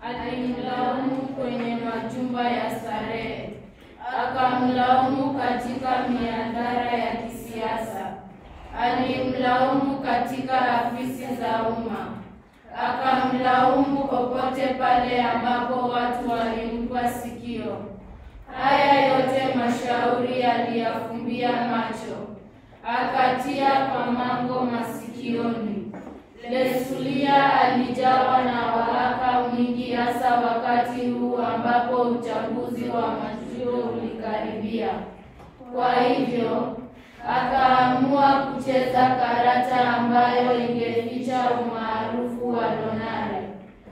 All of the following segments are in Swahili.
alimlaumu kwenye majumba ya starehe, akamlaumu katika miadhara ya kisiasa, alimlaumu katika afisi za umma, akamlaumu popote pale ambapo watu walimpa sikio. Haya yote mashauri aliyafumbia macho, akatia pamango masikioni. Lesulia alijawa na wahaka mwingi, hasa wakati huu ambapo uchaguzi wa majuo ulikaribia. Kwa hivyo akaamua kucheza karata ambayo ingeficha umaarufu wa Lonare.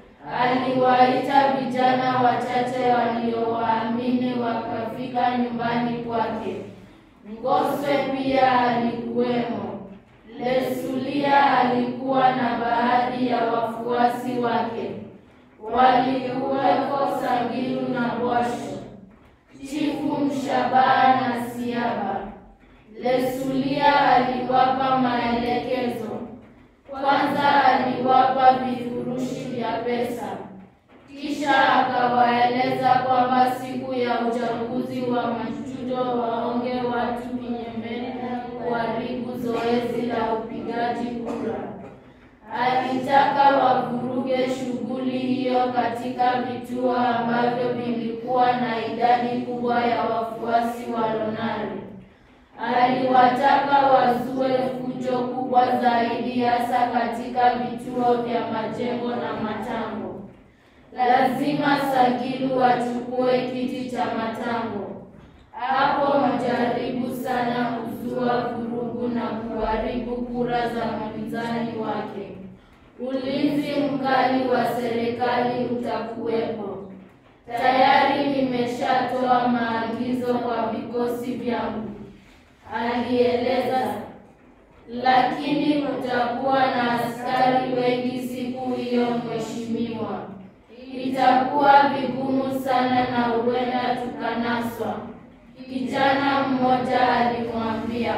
Aliwaita vijana wachache waliowaamini wakafika nyumbani kwake. Ngoswe pia alikuwemo. Lesulia alikuwa na baadhi ya wafuasi wake, walikuweko Sangilu na Bwasho, Chifu Mshabaha na Siaba. Lesulia aliwapa maelekezo. Kwanza aliwapa vifurushi vya pesa, kisha akawaeleza kwamba siku ya uchaguzi wa machujo waonge watu kinyemeni kuharibu zoezi la upigaji kura. Alitaka wavuruge shughuli hiyo katika vituo ambavyo vilikuwa na idadi kubwa ya wafuasi wa Lonare. Aliwataka wazue fujo kubwa zaidi, hasa katika vituo vya majengo na matango. Lazima Sagilu wachukue kiti cha matango. Hapo mjaribu sana kuzua vurugu na kuharibu kura za mpinzani wake. Ulinzi mkali wa serikali utakuwepo. Tayari nimeshatoa maagizo kwa vikosi vyangu, alieleza. Lakini kutakuwa na askari wengi siku hiyo, mheshimiwa. Itakuwa vigumu sana na huenda tukanaswa, kijana mmoja alimwambia.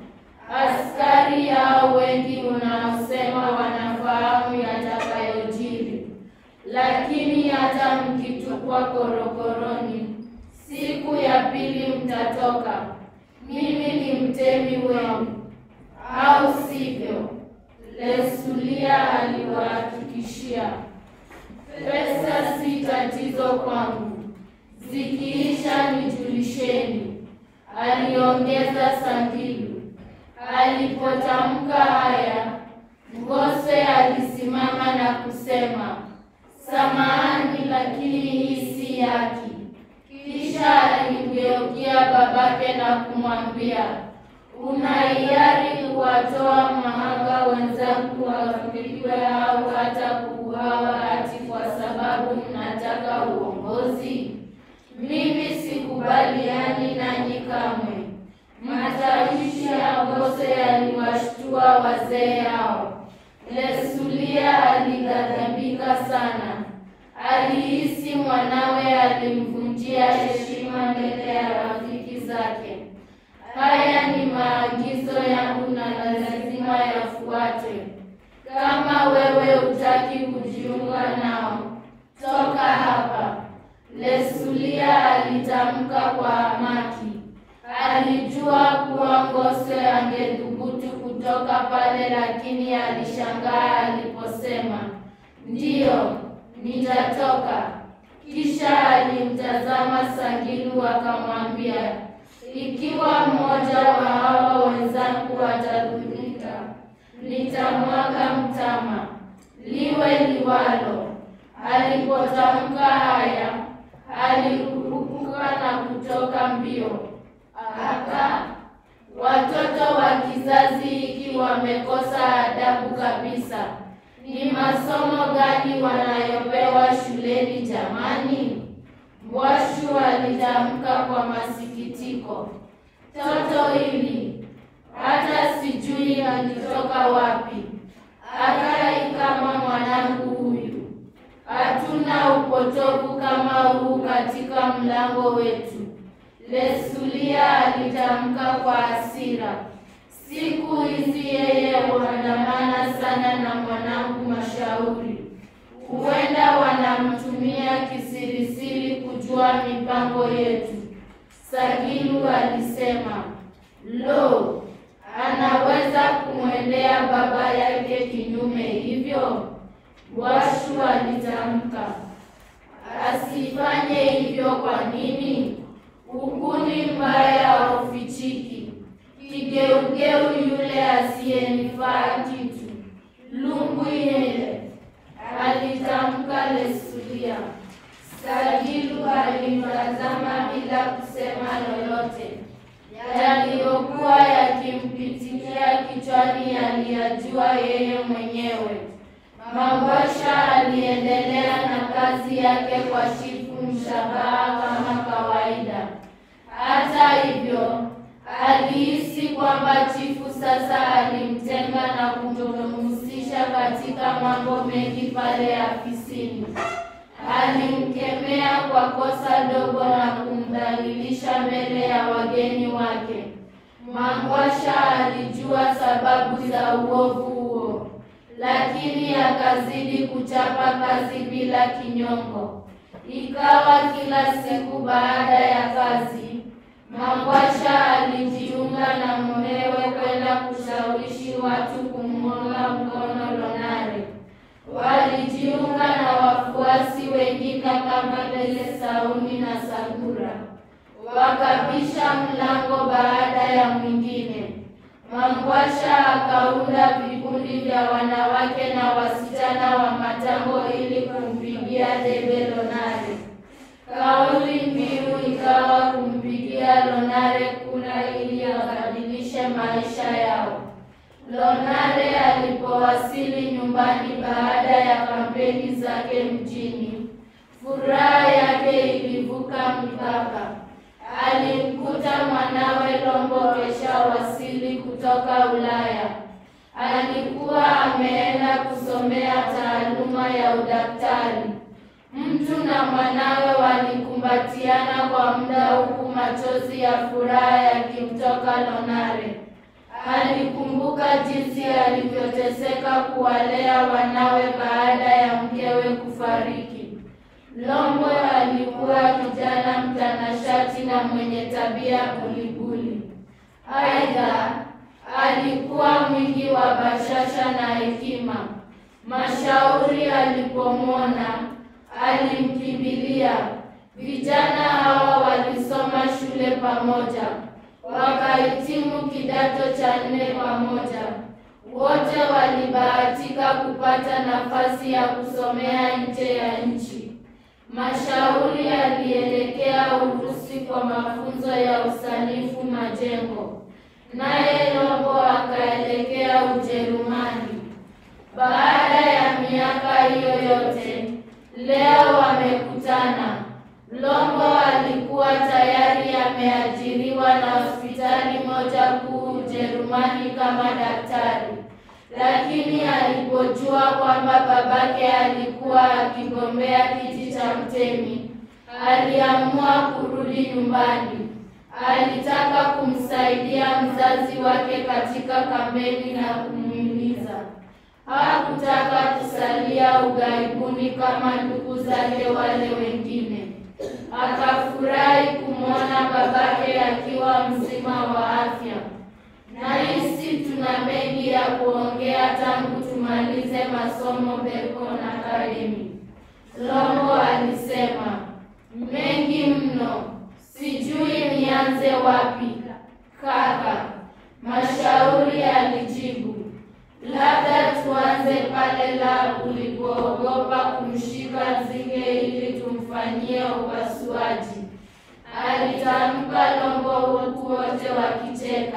Askari hao wengi unaosema wanafahamu yatakayojiri, lakini hata mkitupwa korokoroni, siku ya pili mtatoka. Mimi ni mtemi wenu, au sivyo? Lesulia aliwahakikishia. Pesa si tatizo kwangu, zikiisha nijulisheni, aliongeza Sangilu. Alipotamka haya, Ngoswe alisimama na kusema, samahani, lakini hii si haki. Kisha alimgeukia babake na kumwambia, una hiari kuwatoa mahanga wenzangu wapigwe au hata kuuawa ati kwa sababu mnataka uongozi? Mimi sikubaliani nanyi kamwe. Matamshi ya Ngoswe yaliwashtua wazee hao. Lesulia alighadhabika sana. Alihisi mwanawe alimvunjia heshima mbele ya rafiki zake. Haya ni maagizo yangu na lazima yafuate. Kama wewe hutaki kujiunga nao, toka hapa. Lesulia alitamka kwa hamaki. Alijua kuwa Ngoswe angethubutu kutoka pale, lakini alishangaa aliposema ndiyo, nitatoka. Kisha alimtazama Sangilu akamwambia, ikiwa mmoja wa hawa wenzangu atadhurika, nitamwaga mtama, liwe liwalo. Alipotamka haya, aliruka na kutoka mbio. Aka watoto wa kizazi hiki wamekosa adabu kabisa. Ni masomo gani wanayopewa shuleni jamani? Mbwashu alitamka kwa masikitiko. Toto hili hata sijui alitoka wapi, akai kama mwanangu huyu. Hatuna upotovu kama huu katika mlango wetu. Lesulia alitamka kwa hasira. Siku hizi yeye huandamana sana na mwanangu Mashauri, huenda wanamtumia kujua mipango yetu. Sagilu alisema, lo, anaweza kumwendea baba yake kinyume hivyo? Washu alitamka, asifanye hivyo. Kwa nini? Ukuni mbaya haufichiki. Kigeugeu yule asiyenifaa kitu. Lungu yele, alitamka Lesulia. Sagilu alimtazama bila kusema lolote. Yaliyokuwa yakimpitikia kichwani aliyajua yeye mwenyewe. Mangwasha aliendelea na kazi yake kwa Chifu Mshabaha kama kawaida. Hata hivyo, alihisi kwamba chifu sasa alimtenga na kutomhusisha katika mambo mengi pale afisini. Alimkemea kwa kosa dogo na kumdhalilisha mbele ya wageni wake. Mangwasha alijua sababu za uovu huo, lakini akazidi kuchapa kazi bila kinyongo. Ikawa kila siku baada ya kazi, Mangwasha alijiunga na mumewe kwenda kushawishi watu kumuunga mkono Lonare. Walijiunga na wafuasi wengine kama vile Sauni na Sagura, wakabisha mlango baada ya mwingine. Mangwasha akaunda vikundi vya wanawake na wasichana wa matango ili kumpigia debe Lonare. Kauli mbiu ikawa kumpigia Lonare kura ili abadilishe maisha yao. Lonare alipowasili nyumbani baada ya kampeni zake mjini, furaha yake ilivuka mipaka. Alimkuta mwanawe Lombo kesha wasili kutoka Ulaya. Alikuwa ameenda kusomea taaluma ya udaktari. Mtu na mwanawe walikumbatiana kwa muda huku machozi ya furaha yakimtoka Lonare. Alikumbuka jinsi alivyoteseka kuwalea wanawe baada ya mkewe kufariki. Lombo alikuwa kijana mtanashati na mwenye tabia bulibuli. Aidha, alikuwa mwingi wa bashasha na hekima. Mashauri alipomwona alimkimbilia. Vijana hawa walisoma shule pamoja, wakahitimu kidato cha nne pamoja. Wote walibahatika kupata nafasi ya kusomea nje ya nchi. Mashauri alielekea Urusi kwa mafunzo ya usanifu majengo, naye Lombo akaelekea Ujerumani. Baada ya miaka hiyo yote, leo wamekutana. Lombo alikuwa tayari ameajiriwa na hospitali moja kuu Ujerumani kama daktari, lakini alipojua kwamba babake alikuwa akigombea kiti cha mtemi, aliamua kurudi nyumbani. Alitaka kumsaidia mzazi wake katika kampeni na kumhimiza. Hakutaka kusalia ughaibuni kama ndugu zake wale wengine. Akafurahi kumwona babake akiwa mzima wa afya. Nahisi tuna mengi ya kuongea tangu tumalize masomo Bacon Academy, Lombo alisema. Mengi mno, sijui nianze wapi kaka, Mashauri alijibu. Labda tuanze pale la ulipoogopa kumshika Nzige ili tumfanyie upasuaji, alitamka Lombo huku wote wakicheka.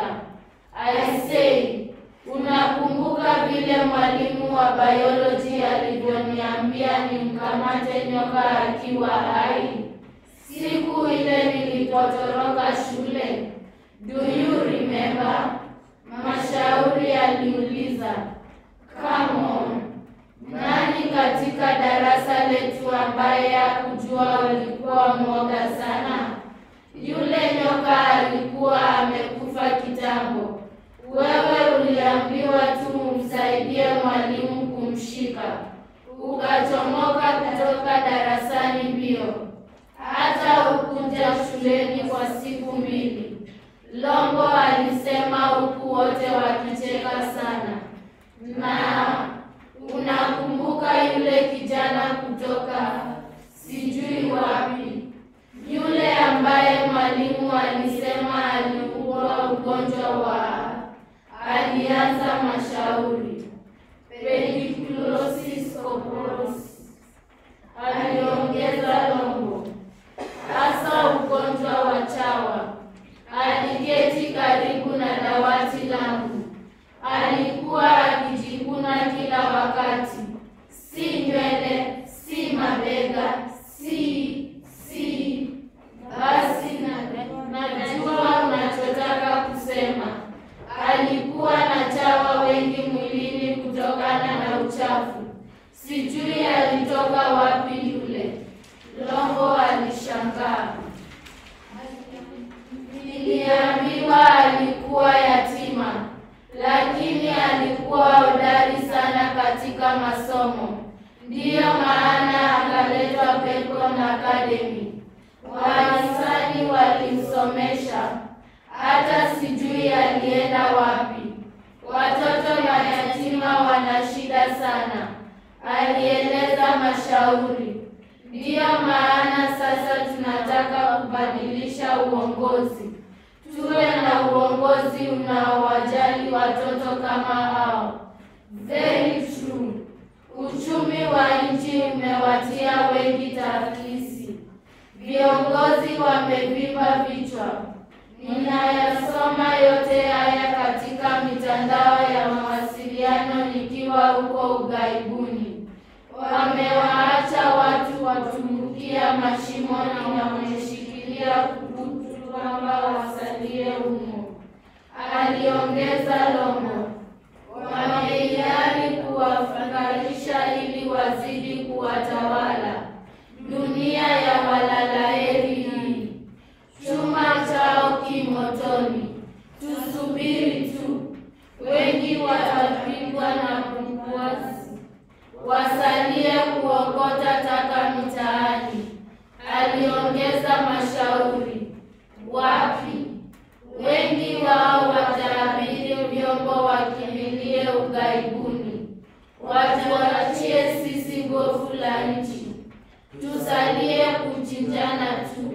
Aisei, unakumbuka vile mwalimu wa biology alivyoniambia nimkamate nyoka akiwa hai siku ile nilipotoroka shule? Do you remember? Mashauri aliuliza. Come on. Nani katika darasa letu ambaye hakujua ulikuwa mwoga sana? Yule nyoka alikuwa amekufa kitambo. Wewe uliambiwa tu umsaidie mwalimu kumshika, ukachomoka kutoka darasani mbio. Hata hata hukuja shuleni kwa siku mbili. Longo alisema huku wote wakicheka sana. Na unakumbuka yule kijana kutoka sijui wapi, yule ambaye mwalimu alisema aliugua ugonjwa wa, alianza mashauri pediculosis corporis, aliongeza Longo, hasa ugonjwa wa chawa. Aliketi karibu na dawati langu, alikuwa akijikuna kila wakati, si nywele, si mabega, si si. Basi na- najua unachotaka kusema. Alikuwa na chawa wengi mwilini kutokana na uchafu. Sijui alitoka wapi yule. Longo alishangaa. Niliambiwa alikuwa yatima, lakini alikuwa hodari sana katika masomo. Ndiyo maana akaletwa Bacon Academy. Wahisani walimsomesha, hata sijui alienda wapi. Watoto mayatima wana shida sana, alieleza Mashauri. Ndiyo maana sasa tunataka kubadilisha uongozi, tuwe na uongozi unaowajali watoto kama hao. Very true. Uchumi wa nchi umewatia wengi taasisi, viongozi wamevimba vichwa. Ninayasoma yote haya katika mitandao ya mawasiliano nikiwa huko ughaibuni. Wamewaacha watu watumbukia mashimoni na wameshikilia kubutu kwamba wasalie humo, aliongeza Longo. Wameiari kuwafakarisha ili wazidi kuwatawala. Dunia ya walalaheri hii, chuma chao kimotoni. Tusubiri tu, wengi watapigwa na bumbuazi, wasalie kuokota taka mitaani, aliongeza Mashauri. Wapi? Wengi wao wataabiri vyombo wakimbilie ughaibuni, watuachie sisi gofu la nchi, tusalie kuchinjana tu,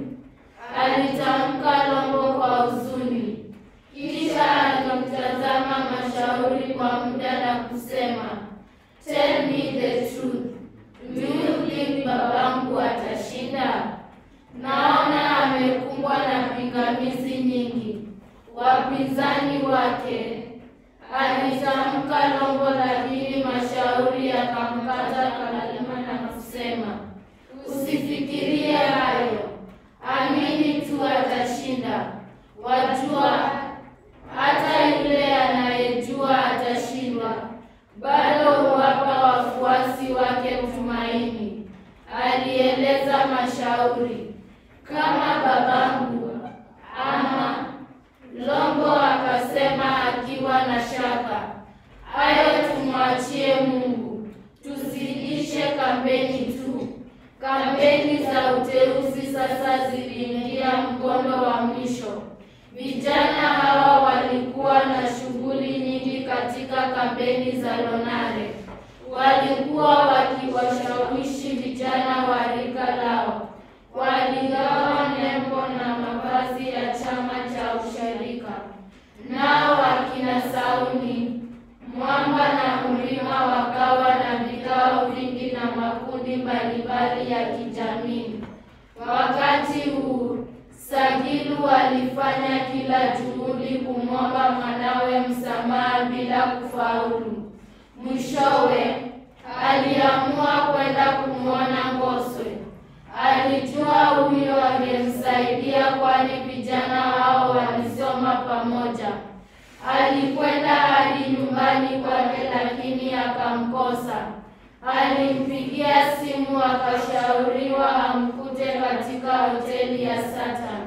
alitamka Longo kwa huzuni. Kisha alimtazama Mashauri kwa muda na kusema, tell me the truth, do you think babangu atashinda? Naona amekumbwa na pingamizi nyingi, wapinzani wake, alitamka Longo, lakini Mashauri akamkata kalima na kusema, usifikirie hayo, amini tu atashinda. Wajua, hata yule anayejua atashindwa bado huwapa wafuasi wake tumaini, alieleza Mashauri. Kama babangu ama Longo akasema akiwa na shaka. Hayo tumwachie Mungu, tuzidishe kampeni tu. Kampeni za uteuzi sasa ziliingia mkondo wa mwisho. Vijana hawa walikuwa na shughuli nyingi katika kampeni za Lonare. Walikuwa wakiwashawishi vijana wa rika lao, waligawa nembo na mavazi ya chama cha ushirika. Nao wakina Sauni, Mwamba na Mlima wakawa na vikao vingi na makundi mbalimbali ya kijamii. Wakati huu Sagilu alifanya kila juhudi kumwomba mwanawe msamaha bila kufaulu. Mwishowe aliamua kwenda kumwona Ngoswe. Alijua huyo angemsaidia, kwani vijana hao walisoma pamoja. Alikwenda hadi nyumbani kwake, lakini akamkosa. Alimpigia simu akashauriwa amkute katika hoteli ya Saturn.